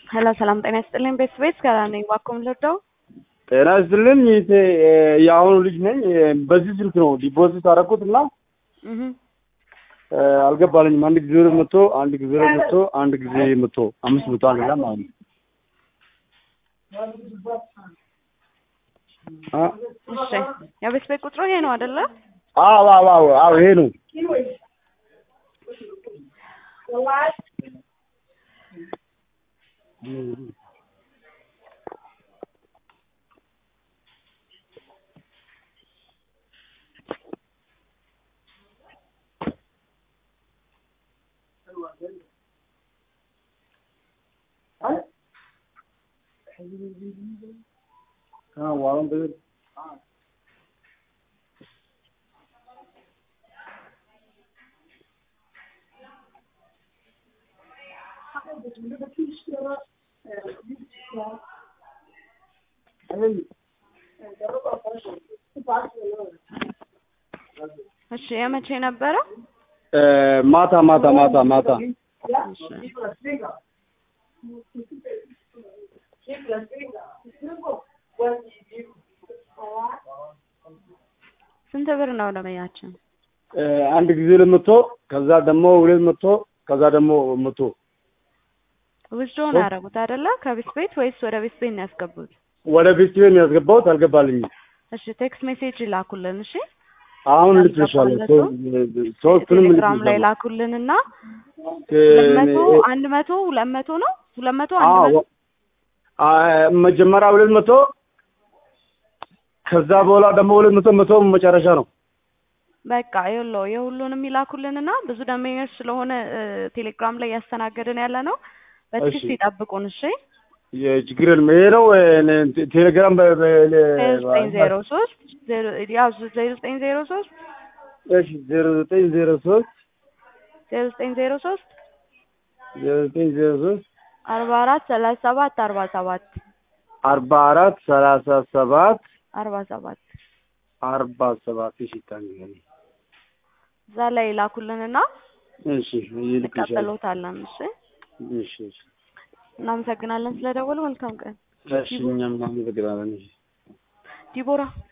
ሄሎ ሰላም ጤና ይስጥልኝ። ቤት ቤት ጋር ነኝ። እባክዎ ምን ልርዳው? ጤና ይስጥልኝ። ይሄ የአሁኑ ልጅ ነኝ። በዚህ ስልክ ነው ዲፖዚት አደረኩት እና እህ አልገባልኝም። አንድ ጊዜ ሁለት መቶ አንድ ጊዜ ሁለት መቶ አንድ ጊዜ መቶ አምስት መቶ አንድ ላይ ማለት ነው። አ እሺ የቤት ቤት ቁጥሩ ይሄ ነው አይደለ? አዎ አዎ አዎ አዎ ይሄ ነው። हाँ वालों पे እሺ የመቼ ነበረ? ማታ ማታ ማታ ማታ እሺ ስንት ብር ነው ደመኛችን? አንድ ጊዜ ሁለት መቶ ከዛ ደግሞ ሁለት መቶ ከዛ ደግሞ መቶ ውስዶ ነው ያደረጉት አይደለ? ከቤት ቤት ወይስ ወደ ቤት ቤት ነው ያስገቡት? ወደ ቤት ቤት ነው ያስገባሁት። አልገባልኝም። እሺ ቴክስት ሜሴጅ ይላኩልን። እሺ አሁን ልትሻለ ሶስቱንም ቴሌግራም ላይ ላኩልንና ሁለት መቶ አንድ መቶ ሁለት መቶ ነው ሁለት መቶ አንድ መቶ መጀመሪያ ሁለት መቶ ከዛ በኋላ ደግሞ ሁለት መቶ መቶ መጨረሻ ነው። በቃ ይኸውልዎ የሁሉንም ይላኩልንና ብዙ ደንበኞች ስለሆነ ቴሌግራም ላይ ያስተናገድን ያለ ነው። በትዕግስት ይጠብቁን። እሺ የችግር የለም። ይሄ ነው ቴሌግራም ዜሮ ዘጠኝ ዜሮ ሶስት ያዙ ዜሮ ዘጠኝ ዜሮ ሶስት እሺ ዜሮ ዘጠኝ ዜሮ ሶስት ዜሮ ዘጠኝ ዜሮ ሶስት ዜሮ ዘጠኝ ዜሮ ሶስት አርባ አራት ሰላሳ ሰባት አርባ ሰባት አርባ አራት ሰላሳ ሰባት አርባ ሰባት አርባ ሰባት እሺ ታንገኝ እዛ ላይ ይላኩልንና እሺ ይልክልሻል። እንቀጥሎታለን። እሺ እሺ እሺ እናመሰግናለን ስለደወሉ። መልካም ቀን። እሺ እኛም እናመሰግናለን። ዲቦራ